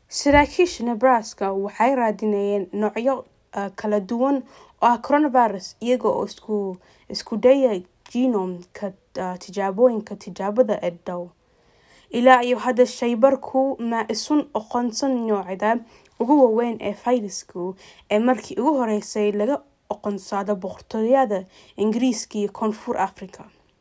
saraakiisha nebraska waxay raadinayeen noocyo kala duwan oo ah coronavirus iyaga oo isku isku daya genomka tijaabooyinka tijaabada ee dhow ilaa iyo hadda shaybarku ma isun oqonsan noocda ugu waaweyn ee fayrasku ee markii ugu horeysay laga oqonsado boqortooyada ingiriiska iyo koonfur africa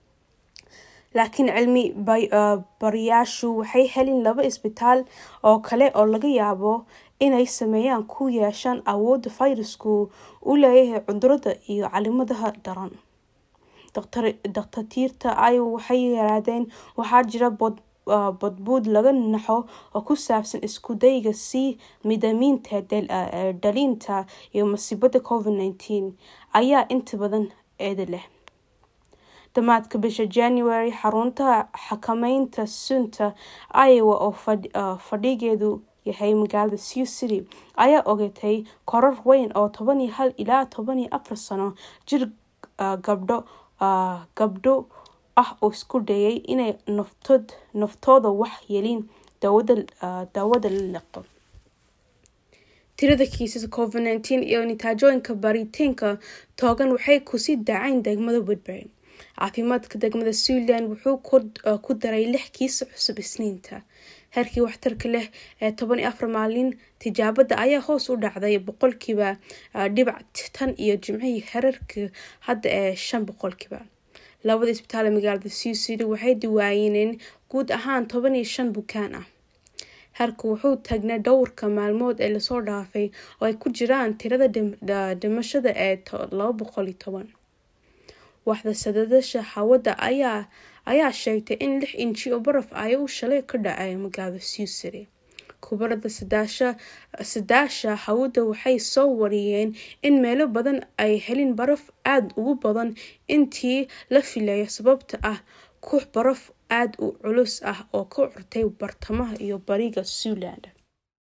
laakiin cilmi bariyaashu waxay helin laba isbitaal oo kale oo laga yaabo inay sameeyaan ku yeeshaan awoodda fayrasku u leeyahay cudurada iyo calimadaha daran dakhtatiirta ay waxay yiraahdeen waxaa jira badbuud laga naxo oo ku saabsan isku dayga sii midamiinta dhalinta iyo masiibada covid nineteen ayaa inta badan eeda leh dhammaadka bisha january xarunta xakameynta sunta iowa oo fadhigeedu yahay magaalada sioux city ayaa ogatay korar weyn oo toban iyo hal ilaa toban iyo afar sano jir gabdho gabdho ah oo isku dayay inay naftood naftooda wax yeelin daawada daawada la liqo tirada kiisas covid nineteen iyo nitaajooyinka baaritaanka toogan waxay kusii dacayn degmada woodbury caafimaadka degmada zealand wuxuu ku daray lix kiis cusub isniinta heerkii waxtarka leh ee toban iyo afar maalin tijaabada ayaa hoos u dhacday boqolkiiba dhibac tan iyo jimcihii herarka hadda ee shan boqolkiiba labada isbitaal ee magaalada sioux city waxay diwaaniyeen guud ahaan toban iyo shan bukaan ah herku wuxuu taagnaa dhowrka maalmood ee lasoo dhaafay oo ay ku jiraan tirada dhimashada ee laba boqol iyo toban waxda sadadasha hawada ayaa ayaa sheegtay in lix inji oo baraf ay u shalay ka dhacay magaalada sioux city kubarada sadaasha hawada waxay soo wariyeen in meelo badan ay helin baraf aada ugu badan intii la filayo sababta ah kux baraf aada u culus ah oo ka curtay bartamaha iyo bariga zealand